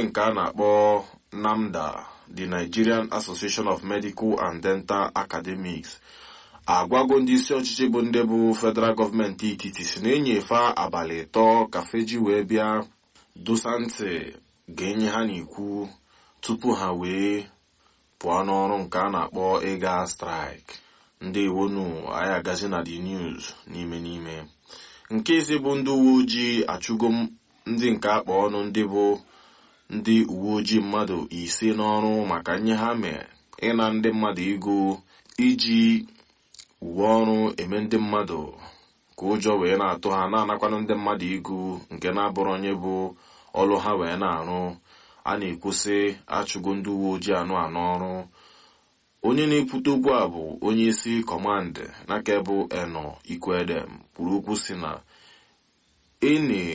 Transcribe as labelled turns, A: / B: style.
A: nke a na-akpọ NAMDA the Nigerian Association of Medical and Dental Academics agwago ndị isi ọchịchị bụ ndị bụ federal gọọmenti etiti si na-enyefe abalị ịtọ ka feji wee bịa dosa ntị ga-enye ha n'ikwu tupu ha wee pụọ n'ọrụ nke a na-akpọ ịga strike ndị iwonu anyị agazi na the news n'ime n'ime nke isi bụ ndị uwe ojii achụgo ndị nke akpa ọnụ ndị bụ ndị uwe ojii mmadụ ise n'ọrụ maka nye ha mee ịna ndị mmadụ ego iji uwe ọrụ eme ndị mmadụ ka ụjọ wee na-atụ ha na-anakwanụ ndị mmadụ ego nke na-abụrụ onye bụ ọrụ ha wee na-arụ a na-ekwusị achụgo ndị uwe ojii anụ anọ ọrụ onye na-ekwute okwu a bụ onye isi kọmandị n'aka bụ eno ikwedem kwuru okwu si na ene